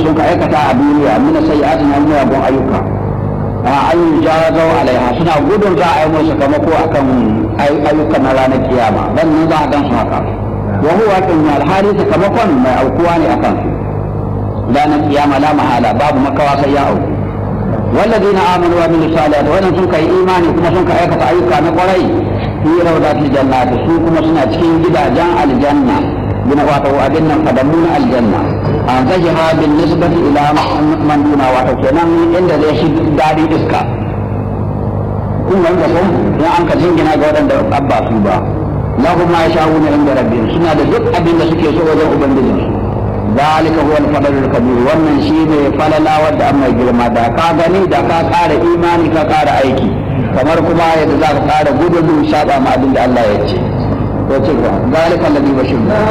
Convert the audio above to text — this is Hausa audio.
sun ka aikata a duniya min sayyi'atin wa miyagun ayyuka an yi jarazau alaiha suna gudun za a yi musu sakamako akan ayyukan na ranar kiyama dan nan za a gan su haka wa huwa kin alhali sakamakon mai aukuwa ne akan su ranar kiyama la mahala babu makawa sai ya auku والذين آمنوا وعملوا الصالحات وأن سنك إيمان كما سنك أيكة أيكة نقرأي في روضات الجنات سوق كما سنة تكين جدا جان الجنة بنا واتو أدنا قدمون الجنة أن تجها بالنسبة إلى من دون واتو كنان عند ذي داري إسكا kun wanda ko ya an ka jingina ga wadanda abba su ba lahum ma yasha'una inda rabbihim suna da duk abin da suke so wajen ubangijinsu ذلك هو الفضل الكبير wannan shine falala wanda an mai girma da ka gani da ka ƙara imani ka ƙara aiki kamar kuma yadda za ka ƙara gudun saba ma abin da Allah ya ce to ce ga zalika alladhi bashir